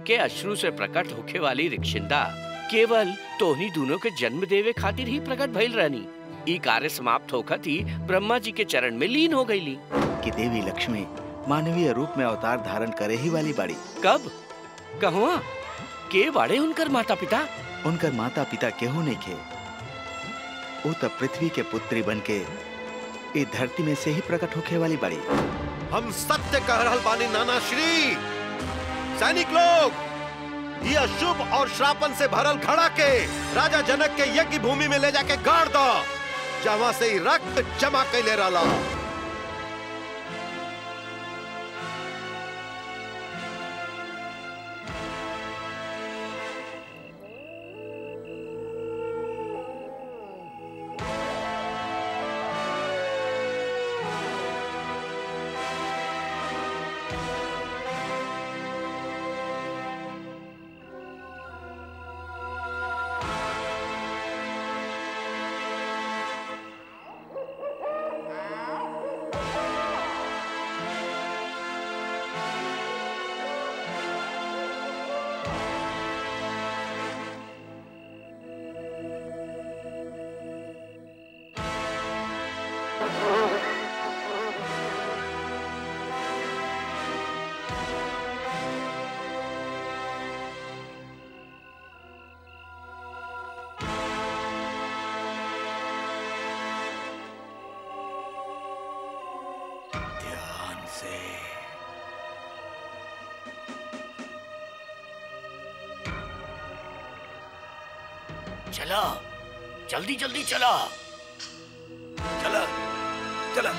के अश्रु से प्रकट होखे वाली रिक्शिंदा केवल तोहनी दोनों के जन्म देवे खातिर ही प्रकट भइल रहनी ई कार्य समाप्त होखत ही ब्रह्मा जी के चरण में लीन हो गईली कि देवी लक्ष्मी मानवीय रूप में अवतार धारण करे ही वाली बाड़ी कब कहवा के बाड़े उनकर माता पिता उनकर माता पिता केहू नहीं खे वो तब पृथ्वी के पुत्री बन के इस धरती में से ही प्रकट होखे वाली बाड़ी हम सत्य कह रहल बानी नाना श्री सैनिक लोग ये अशुभ और श्रापन से भरल घड़ा के राजा जनक के यज्ञ भूमि में ले जाके गाड़ दो जहां से ही रक्त जमा कैले रहला ध्यान से चला जल्दी जल्दी चला चला चला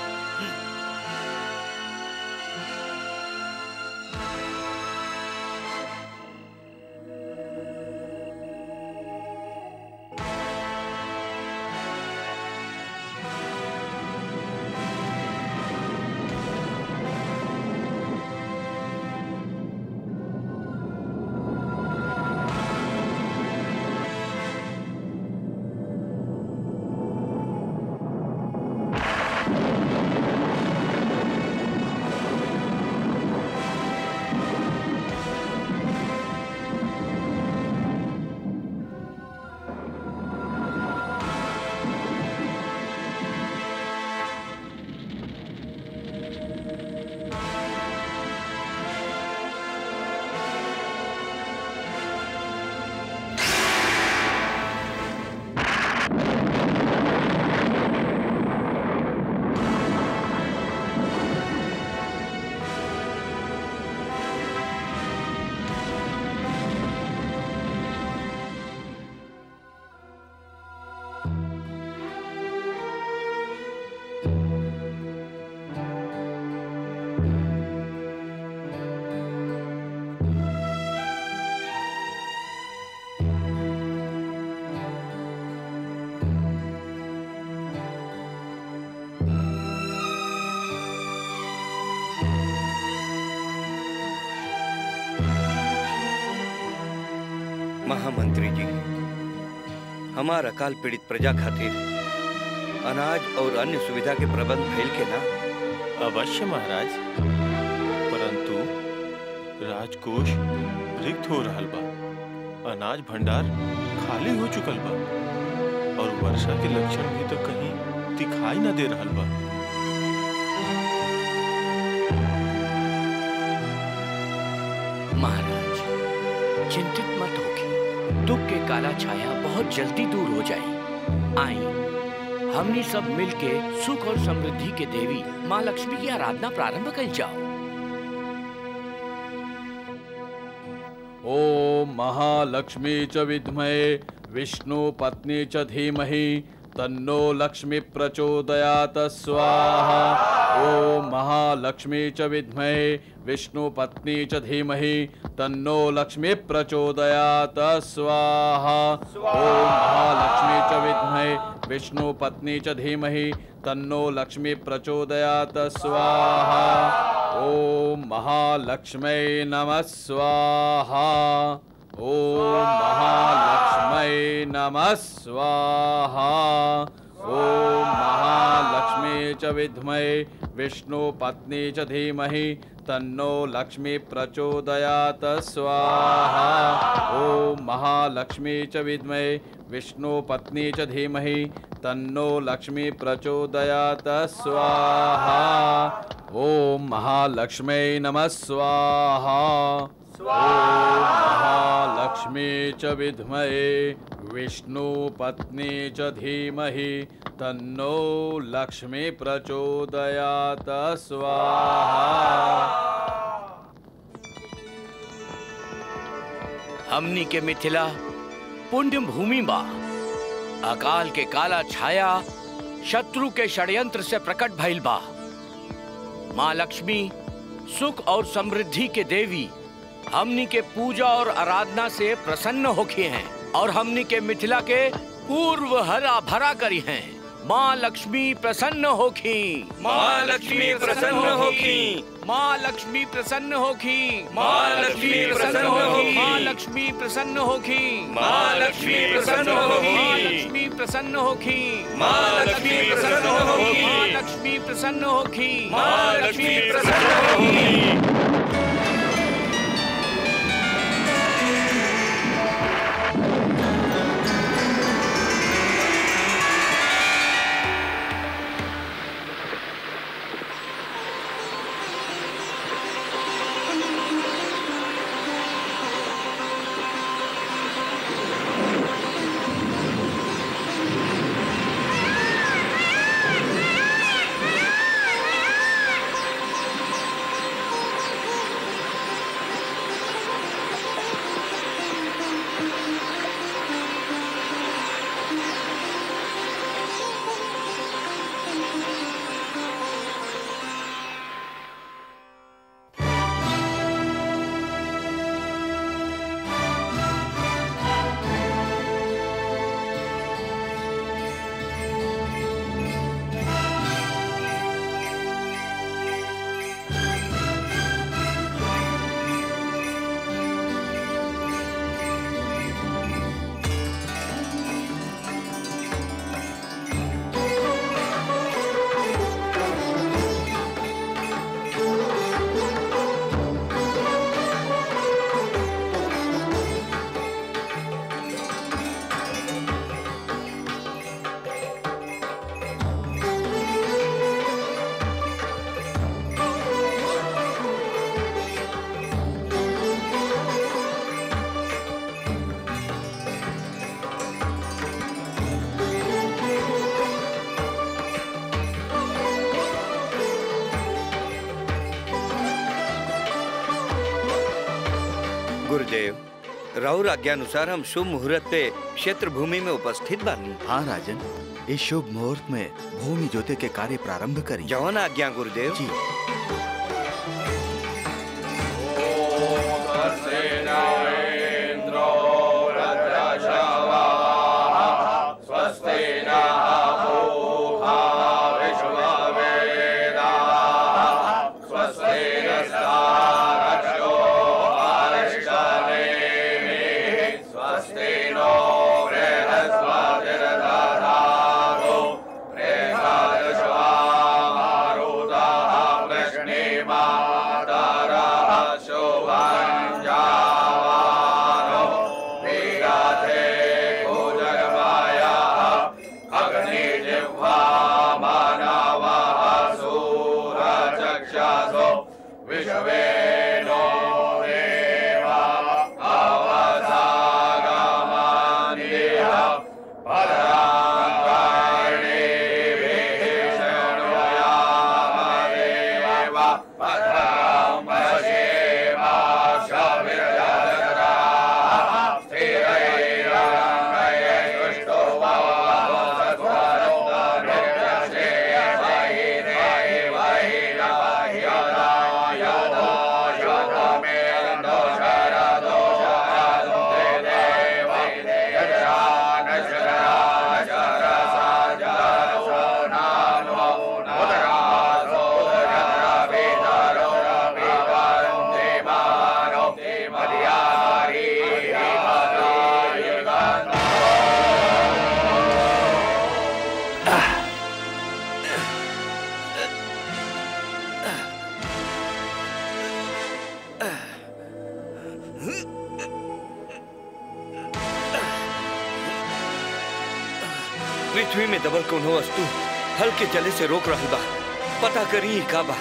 महामंत्री जी हमार अकाल पीड़ित प्रजा खातिर अनाज और अन्य सुविधा के प्रबंध भइल के ना अवश्य महाराज परंतु राजकोष रिक्त हो रहल बा अनाज भंडार खाली हो चुकल बा और वर्षा के लक्षण भी तो कहीं दिखाई न दे रहल बा महाराज चिंतित मत होके दुख के काला छाया बहुत जल्दी दूर हो जाए आई हमनी सब मिलके सुख और समृद्धि के देवी माँ लक्ष्मी की आराधना प्रारंभ कर जाओ ॐ महालक्ष्मी च विद्महे विष्णुपत्नी च धीमहि तन्नो लक्ष्मी प्रचोदयात् स्वाहा ॐ महालक्ष्मी च विद्महे विष्णुपत्नी च धीमहि तन्नो लक्ष्मी प्रचोदयात् स्वाहा ॐ महालक्ष्मी च विद्महे विष्णुपत्नी च धीमहि तन्नो लक्ष्मी प्रचोदयात् स्वाहा ॐ महालक्ष्मै नमः स्वाहा ॐ महालक्ष्मै नमः स्वाहा ॐ महालक्ष्मी च विद्महे विष्णुपत्नी च धीमहि तन्नो लक्ष्मी प्रचोदयात स्वाहा ओम महालक्ष्मी च विद्महे विष्णु पत्नी च धीमहि तन्नो लक्ष्मी प्रचोदयात स्वाहा ओम महालक्ष्मी नमः स्वाहा ओम महालक्ष्मी च विद्महे विष्णु पत्नी च धीमहि तन्नो लक्ष्मी प्रचोदयात स्वाहा हमनी के मिथिला पुण्य भूमि बा अकाल के काला छाया शत्रु के षड्यंत्र से प्रकट भइल बा माँ लक्ष्मी सुख और समृद्धि के देवी हमनी के पूजा और आराधना से प्रसन्न होखी हैं और हमनी के मिथिला के पूर्व हरा भरा करी हैं माँ लक्ष्मी प्रसन्न होखी माँ लक्ष्मी प्रसन्न होखी। माँ लक्ष्मी प्रसन्न होखी माँ लक्ष्मी प्रसन्न होखी। माँ लक्ष्मी प्रसन्न होखी माँ लक्ष्मी प्रसन्न होखी। माँ लक्ष्मी प्रसन्न होखी माँ लक्ष्मी प्रसन्न होखी। माँ लक्ष्मी प्रसन्न होखी माँ लक्ष्मी प्रसन्न होखी। गुरुदेव राहुल आज्ञानुसार हम शुभ मुहूर्त पे क्षेत्र भूमि में उपस्थित बानी हाँ राजन इस शुभ मुहूर्त में भूमि जोते के कार्य प्रारंभ करें जवन आज्ञा गुरुदेव जी स्वस्ति पृथ्वी में दबल कोनो वस्तु हल्के चले से रोक रहा बा पता करी का बा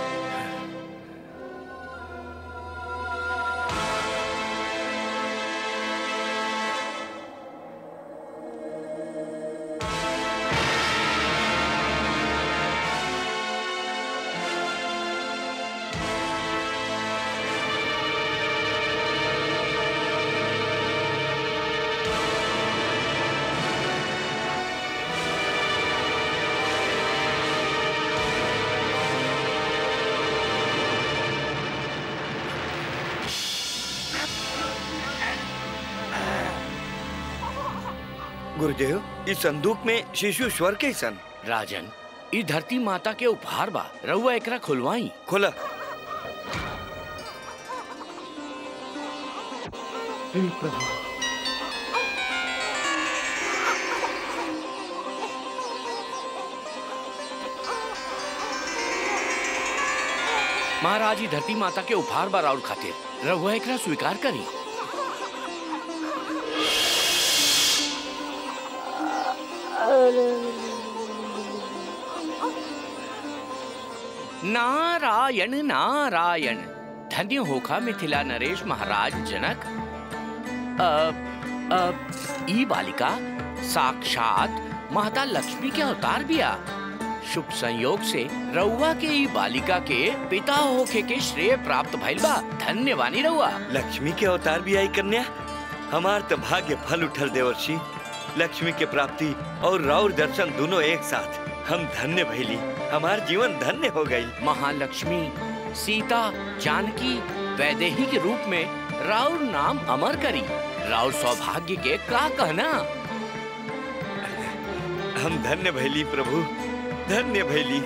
गुरुदेव इस संदूक में शिशु स्वर के सन राजन ई धरती माता के उपहार बा रउआ एकरा खुलवाई खोला महाराज ई धरती माता के उपहार बा राउर खातिर रउआ एकरा स्वीकार करी नारायण नारायण धन्य होखा मिथिला नरेश महाराज जनक अब अब ई बालिका साक्षात माता लक्ष्मी के अवतार बिया शुभ संयोग से रउआ के ई बालिका के पिता होखे के श्रेय प्राप्त भइल बा धन्यवानी रउआ लक्ष्मी के अवतार भी आई कन्या हमार तो भाग्य फल उठल देवर्षि लक्ष्मी के प्राप्ति और राउर दर्शन दोनों एक साथ हम धन्य भैली हमार जीवन धन्य हो गई महालक्ष्मी सीता जानकी वैदेही के रूप में राउर नाम अमर करी राउर सौभाग्य के का कहना हम धन्य भैली प्रभु धन्य भैली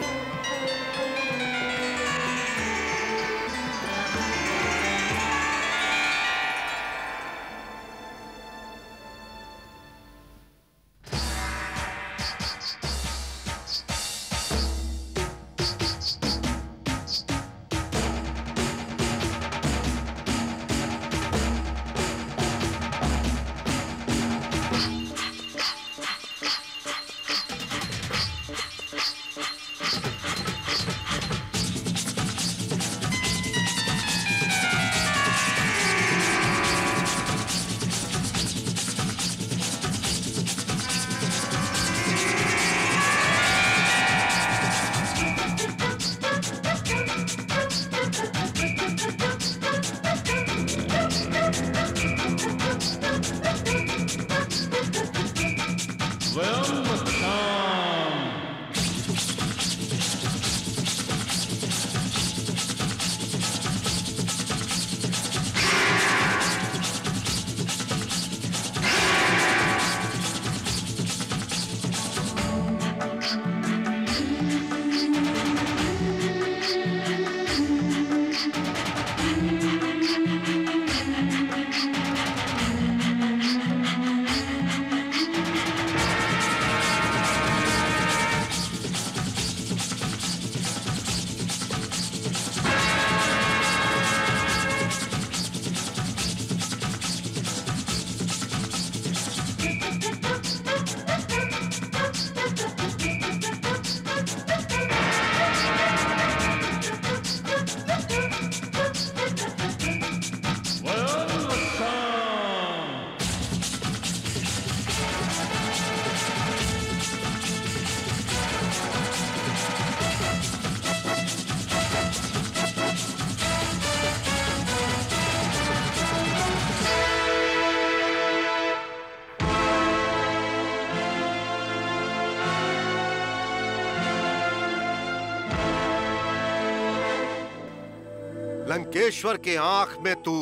लंकेश्वर के आंख में तू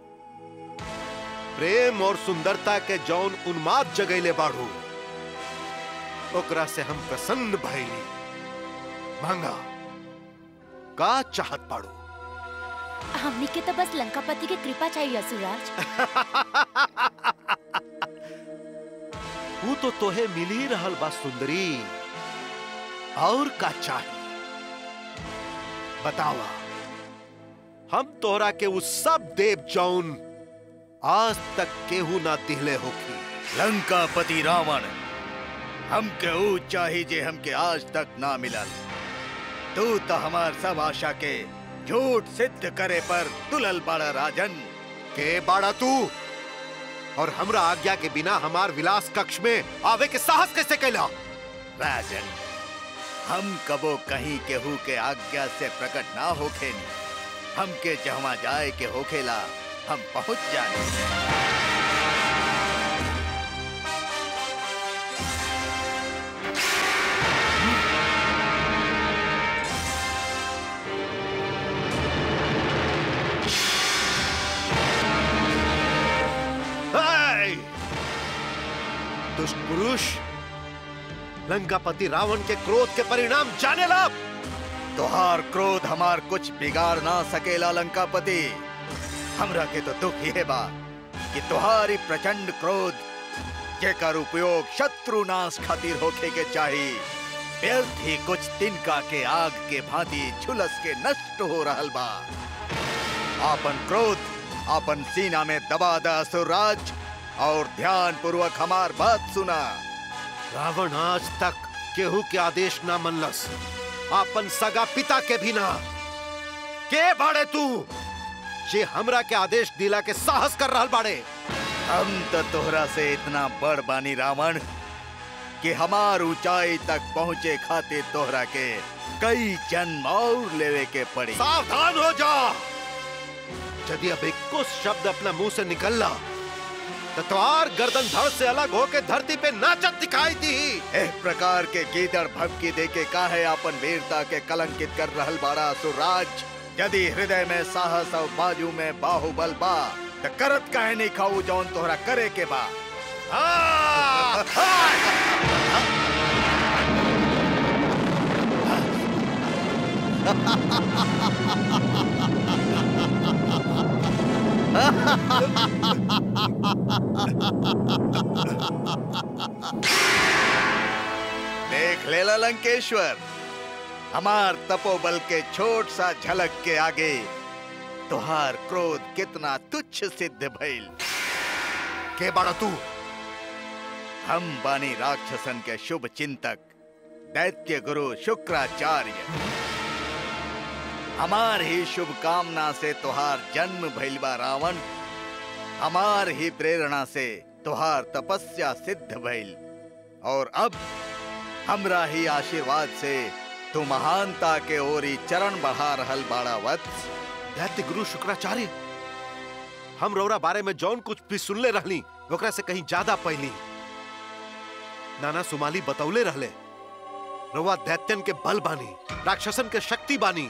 प्रेम और सुंदरता के जौन उन्माद जगैले बाढ़ू ओकरा से हम प्रसन्न भइली मांगा का चाहत पाड़ू हमनी के तो बस लंकापति के कृपा चाहिए असुराज तू तो तोहे मिल ही रहल बा सुंदरी और का चाही बतावा हम तोहरा के उस सब देव जौन आज तक केहू ना दिहले होखी लंकापति रावण हमके ऊ चाही जे हमके आज तक ना मिलल तू तो हमार सब आशा के झूठ सिद्ध करे पर तुलल बड़ा राजन के बाड़ा तू और हमरा आज्ञा के बिना हमार विलास कक्ष में आवे के साहस कैसे कैला राजन हम कबो कहीं केहू के आज्ञा से प्रकट ना होखे हमके जहाँ जाए के होखेला हम पहुंच जाने हे! दुष्ट पुरुष लंकापति रावण के क्रोध के परिणाम जाने ला तुहार क्रोध हमार कुछ बिगाड़ ना सकेला लंकापति हमरा के तो दुख ये बा कि तुहारी प्रचंड क्रोध जेकर उपयोग शत्रु नाश खातिर होखे के चाही व्यर्थ ही कुछ तिनका के आग के भांति झुलस के नष्ट हो रहल बा आपन क्रोध आपन सीना में दबा द असुरराज और ध्यान पूर्वक हमार बात सुना रावण आज तक केहू के आदेश ना मनलस आपन सगा पिता के भी ना के बाड़े तू जे हमरा के आदेश दिला के साहस कर रहल बाड़े हम तो तोहरा से इतना बड़ बानी रावण कि हमार ऊंचाई तक पहुँचे खातिर तोहरा के कई जन्म और लेवे के पड़ी सावधान हो जा यदि अब एक कुछ शब्द अपना मुंह से निकलला तो तुम्हार गर्दन धड़ से अलग होके धरती पे नाचत दिखाई दी एह प्रकार के गीदड़ भपकी दे के काहे आपन वीरता के कलंकित कर रहल बाड़ा सुराज यदि हृदय में साहस और बाजू में बाहुबल बा त करत काहे नहीं खाऊ जौन तोहरा करे के बा आ! देख लेला लंकेश्वर हमार तपोबल के छोट सा झलक के आगे तुहार क्रोध कितना तुच्छ सिद्ध भइल के बाड़ा तू हम बानी राक्षसन के शुभ चिंतक दैत्य गुरु शुक्राचार्य हमार ही शुभ कामना से तुहार जन्म भइल बा रावण हमार ही प्रेरणा से तुहार तपस्या सिद्ध भइल और अब हमरा ही आशीर्वाद से तू महानता के ओरी चरण बढ़ा रहल बाड़ा वत्स दैत्य गुरु शुक्राचार्य हम रौरा बारे में जौन कुछ भी सुनले रहली ओकरा से कहीं ज्यादा पहली नाना सुमाली बतौले रहले रउआ दैत्यन के बल बानी राक्षसन के शक्ति बानी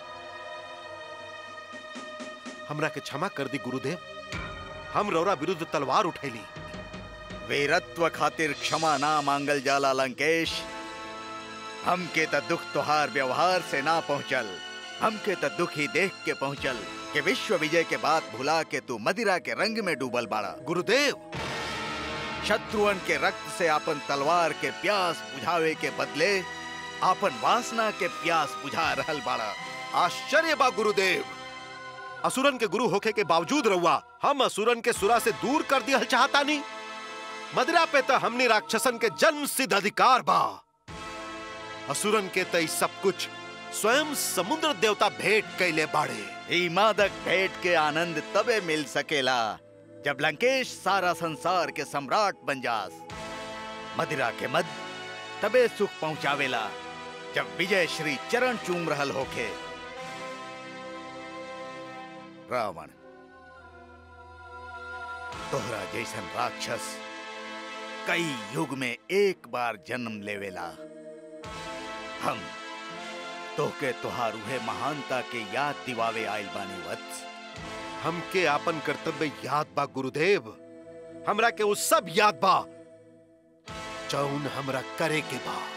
हमरा के क्षमा कर दी गुरुदेव हम रौरा विरुद्ध तलवार उठैली वीरत्व खातिर क्षमा ना मांगल जाला लंकेश हमके त दुख तुहार व्यवहार से ना पहुंचल हमके त दुख ही देख के पहुंचल कि विश्व विजय के बाद भुला के तू मदिरा के रंग में डूबल बाड़ा गुरुदेव शत्रुअन के रक्त से आपन तलवार के प्यास बुझावे के बदले आपन वासना के प्यास बुझा रहल बाड़ा आश्चर्य बा गुरुदेव असुरन के गुरु होखे के बावजूद रहुआ हम असुरन के सुरा से दूर कर दिया चाहता नहीं मदिरा पे तो हमने राक्षसन के जन्म सिद्ध अधिकार बा असुरन के तई सब कुछ स्वयं समुद्र देवता भेंट कैले बाड़े ई मादक भेंट के आनंद तबे मिल सकेला जब लंकेश सारा संसार के सम्राट बन जास मदिरा के मद तबे सुख पहुंचावेला जब विजय श्री चरण चूम रहल होखे रावण तोहरा जैसन राक्षस कई युग में एक बार जन्म लेवेला हम तोहके तोहार उहे महानता के याद दिवावे आइल बानी वत्स हमके आपन कर्तव्य याद बा गुरुदेव हमरा के वो सब याद बा जौन हमरा करे के बा